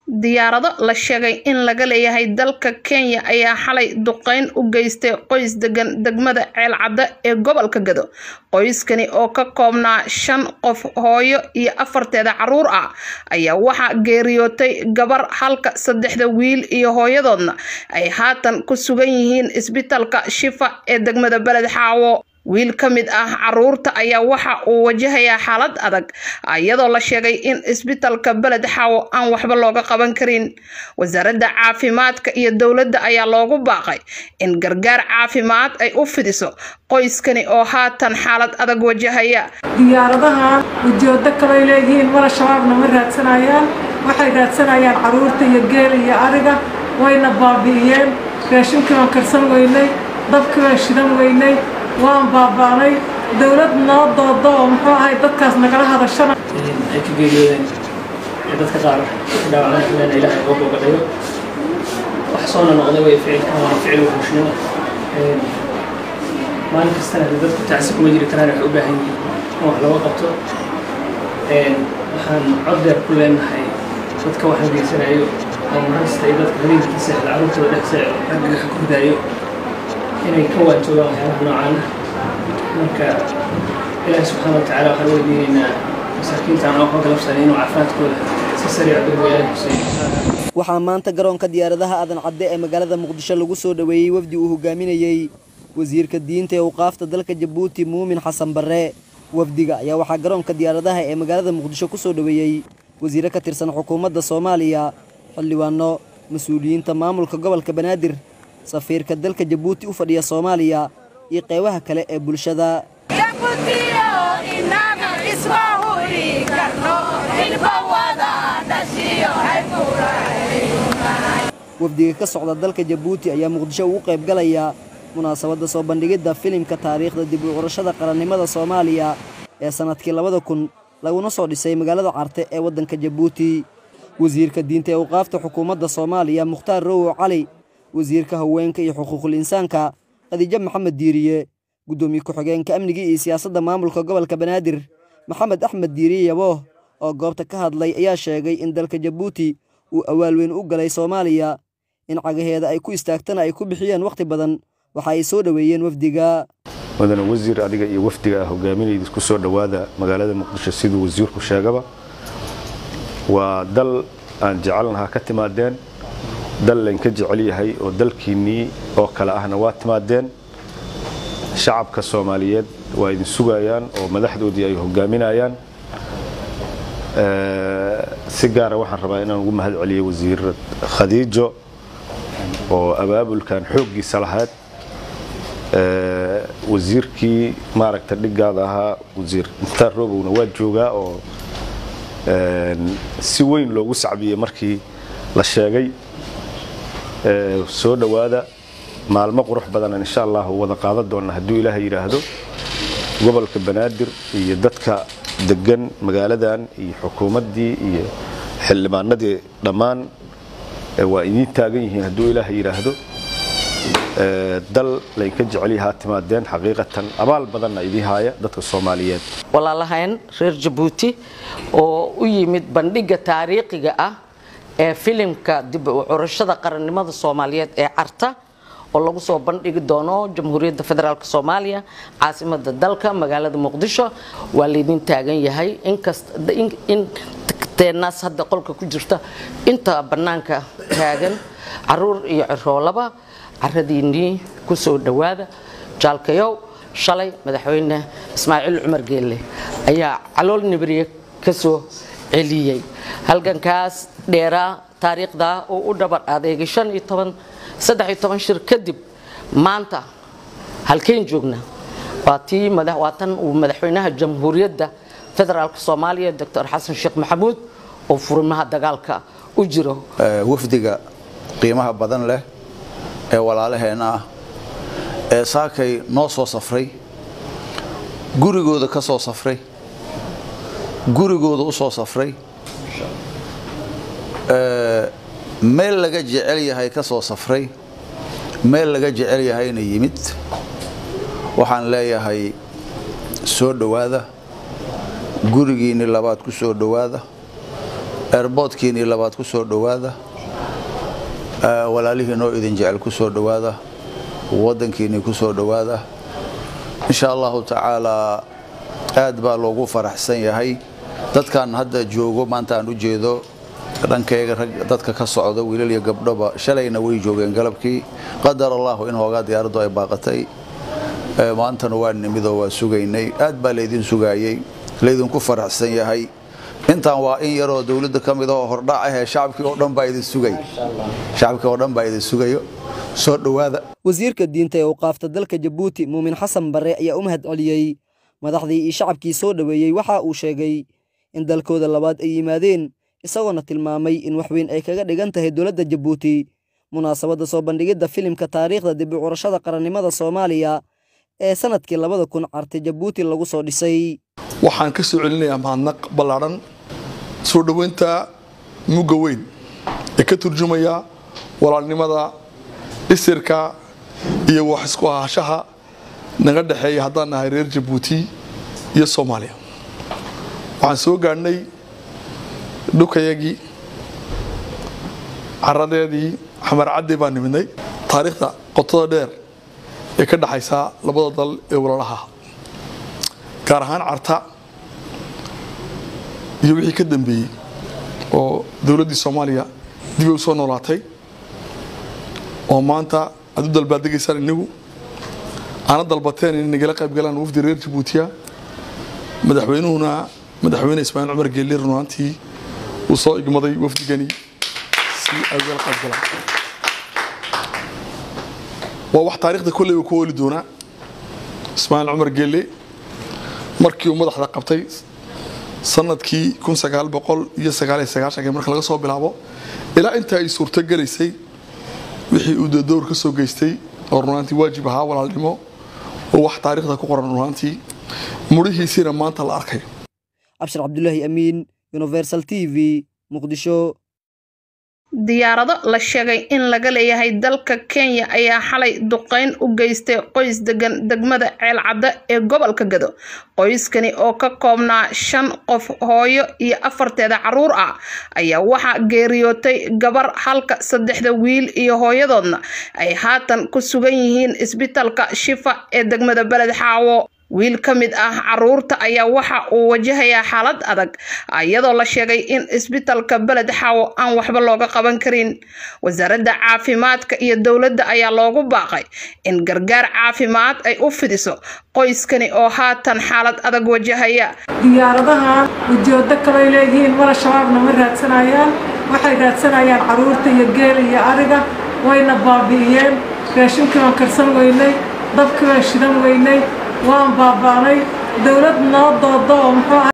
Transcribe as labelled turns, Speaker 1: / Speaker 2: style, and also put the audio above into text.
Speaker 1: diyaarado la sheegay in laga leeyahay dalka kenya ayaa xalay duqeyn u geystay qoys degan degmada ceelcadda ee gobolka gado qoyskani oo ka koobnaa shan qof hooyo iyo afarteeda caruur ah ayaa waxaa geeriyootay gabar halka saddexda wiil iyo hooyadoodna ay haatan ku sugan yihiin isbitaalka shifa ee degmada beled xaawo wiil ka mid ah caruurta ayaa waxa uu wajahayaa xaalad adag iyadoo la sheegay in isbitaalka beled xaawo aan waxba looga qaban karin wasaaradda caafimaadka iyo dowladda ayaa loogu baaqay in gargaar caafimaad ay u fidiso qoyskani oo haatan xaalad adag wajahaya
Speaker 2: diyaaradaha ujeedo kaley leeyihiin mala shabaabna ma raadsanayaan waxay raadsanayaan caruurta iyo geel iyo ariga wayna baabi'iyeen raashinkii waan karsan weynay dabkii waan shidan weynay waan baaba'nay dowlad noo doodo oo muxuu ahay dadkaas nagala hadashana
Speaker 3: ay ka geeriyoodeen dadka qaar dhaawacmeen ilaahay uga bogadhayo wax soona noqday way ficilkan waa ficil wuxuushnimo maalin kastana dadku tacsi kuma jiri karaan waxay u baahan yihiin in wax looga qabto waxaan cod dheer ku leenahay dadka waxaan geysanayo oo marasta iyo dadka habeenkiisa caruurtooda dhexsa raggaga ku ridaayo inay ka waajoogaan waxyaabaha noocaana marka ilaahi subxaana wa tacaala waxaan weydiinaynaa masaakiintaan oo ka galabsanay inuu caafimaadkooda si sariica dulwa ilaahi kuseeyo
Speaker 4: waxaa maanta garoonka diyaaradaha aadan cadde ee magaalada muqdisho lagu soo dhoweeyey wafdi uu hogaaminayey wasiirka diinta ee uqaafta dalka jabuuti muumin xasan barre wafdiga ayaa waxaa garoonka diyaaradaha ee magaalada muqdisho ku soo dhoweeyey wasiire ka tirsan xukuumadda soomaaliya xildhibaano mas-uuliyiinta maamulka gobolka banaadir safiirka dalka jabuuti u fadhiya soomaaliya iyo qeybaha kale ee bulshada wafdiga ka socda dalka jabuuti ayaa muqdisho ugu qayb galaya munaasabadda soo bandhigidda filimka taariikhda dib u curashada qarannimada soomaaliya ee sannadkii labada kun laguna soo dhisay magaalada carte ee waddanka jabuuti wasiirka diinta ee uqaafta xukuumadda soomaaliya mukhtaar rowow cali wasiirka haweenka iyo xuquuqul insaanka khadiijo maxamed diiriye guddoomiye ku-xigeenka amniga iyo siyaasadda maamulka gobolka banaadir maxamed axmed diiriye yabooh oo goobta ka hadlay ayaa sheegay in dalka jabuuti uu awaal weyn u galay soomaaliya in cagaheeda ay ku istaagtana ay ku bixiyeen wakhti badan waxa ay soo dhoweeyeen wafdiga
Speaker 5: mudane wasiir adiga iyo wafdiga ah hogaaminayda ku soo dhowaada magaalada muqdisho siduu wasiirku sheegaba waa dal aan jecelnahaa ka timaadeen dal laynka jecel yahay oo dalkiinnii oo kale ahna waa timaadeen shacabka soomaaliyeed waa idin sugayaan oo madaxdoodii ay hogaaminayaan si gaara waxaan rabaa inaan ugu mahad celiyo wasiir khadiijo oo abaabulkan xooggiisa lahayd wasiirkii maaragta dhigaada ahaa wasiir mukhtaar roobowna waa joogaa oo si weyn loogu sacbiyey markii la sheegay soo dhowaada maalmo qurux badanaan insha allah wada qaadan doonna hadduu ilaaha yidhaahdo gobolka banaadir iyo dadka degan magaaladan iyo xukuumaddii iyo xildhibaanadii dhammaan waa idiin taagan yihiin hadduu ilaaha yidhaahdo dal laynka jecelyahaa timaadeen xaqiiqatan abaal badanna idii haaya dadka soomaaliyeed
Speaker 6: walaalahayn reer jabuuti oo u yimid bandhigga taariikhiga ah ee filimka dib u curashada qarannimada soomaaliyeed ee carta oo lagu soo bandhigi doono jamhuuriyadda federaalk soomaaliya caasimada dalka magaalada muqdisho waa laydin taagan yahay in teenaas hadda qolka ku jirta inta bannaanka taagan caruur iyo ciroolaba caradiinnii ku soo dhowaada jaalkayow shalay madaxweyne ismaaciil cumar geelle ayaa calool nibriye ka soo celiyey halgankaas dheeraa taariikhda oo u dhabar adeegay shan iyo toban saddex iyo toban shir kadib maanta halkeen joogna waa tii waa tan uu madaxweynaha jamhuuriyadda federaalk soomaaliya doctor xasan sheekh maxamuud oo furimaha dagaalka u jiro
Speaker 7: wafdiga qiimaha badan leh ee walaalaheenna ah ee saakay noo soo safray gurigooda ka soo safray gurigooda u soo safray meel laga jecel yahay ka soo safray meel laga jecel yahayna yimid waxaan leeyahay soo dhowaada gurigiinni labaad ku soo dhowaada eerboodkiinii labaad ku soo dhowaada walaalihiinoo idin jecel ku soo dhowaada waddankiinnii ku soo dhowaada insha allahu tacaalaa aad baa loogu faraxsan yahay dadkan hadda joogo maanta aan u jeedo dhankayga rag dadka ka socda wiilal iyo gabdhoba shalayna way joogeen galabkii qadar allahu in hoogaa diyaaraddu ay baaqatay maantana waa nimidoo waa sugaynay aad baa laydin sugaayey laydinku faraxsan yahay intaan waa in yaroo dowladda ka mid oo hordhac ahee shacabkii oo dhan baa idin sugay shacabkii oo dhan baa idin sugayo soo dhowaada
Speaker 4: wasiirka diinta ee uqaafta dalka jabuuti muumin xasan barre ayaa u mahad celiyey madaxdii iyo shacabkii soo dhoweeyey waxa uu sheegay in dalkooda labaad ay yimaadeen isagoona tilmaamay in wax weyn ay kaga dhigan tahay dowladda jabuuti munaasabadda soo bandhigidda filimka taariikhda dib u curashada qarannimada soomaaliya ee sanadkii labada kun carti jabuuti lagu soo dhisay
Speaker 8: waxaan ka soo celinayaa mahadnaq ballaadhan soo dhoweynta mugga weyn ee ka turjumaya walaalnimada isirka iyo wax isku ahaanshaha naga dhexeeya haddaan nahay reer jabuuti iyo soomaaliya waxaan soo gaadhnay dhukayagii caradeedii xamarcaddii baan nimidnay taariikhda qotada dheer ee ka dhexaysa labada dal ee walaalaha gaar ahaan carta iyo wixii ka dambeeyey oo dowladdii soomaaliya dibay u soo noolaatay oo maanta aad u dalbaaddegaysaan innigu aana dalbateen inay nagala qayb galaan wafdi reer jabuutiya madaxweynuhuna madaxweyne ismaaciil cumar geelli runaantii uu soo igmaday wafdigani si ay ugala qayb galaan waa wax taariikhda kolleyba ku ooli doonaa ismaaciil cumar geelle markii uu madaxda qabtay sanadkii kun sagaal boqol iyo sagaal iyo sagaashankii marka laga soo bilaabo ilaa inta ay suurto gelaysay wixii uu dowr ka soo geystay oo runaantii waajib ahaa walaalnimo oo wax taariikhda ku qoran runaantii mudhihiisiina maanta la arkayo
Speaker 4: cabshir cabdulaahi amiin universal t v muqdisho
Speaker 1: diyaarado la sheegay in laga leeyahay dalka kenya ayaa xalay duqeyn u geystay qoys degan degmada ceelcadda ee gobolka gado qoyskani oo ka koobnaa shan qof hooyo iyo afarteeda caruur ah ayaa waxaa geeriyootay gabar halka saddexda wiil iyo hooyadoodna ay haatan ku sugan yihiin isbitalka shifa ee degmada beled xaawo wiil ka mid ah caruurta ayaa waxa uu wajahayaa xaalad adag iyadoo la sheegay in isbitalka beled xaawo aan waxba looga qaban karin wasaaradda caafimaadka iyo dowladda ayaa loogu baaqay in gargaar caafimaad ay u fidiso qoyskani oo haatan xaalad adag wajahaya
Speaker 2: diyaaradaha ujeedo kaley leeyihiin mala shabaabna ma raadsanayaan waxay raadsanayaan caruurta iyo geela iyo ariga wayna baabi'iyeen raashinkii baan karsan weynay dabkii baan shidan weynay waan baaba'nay dowlad noo doodo oo muxuu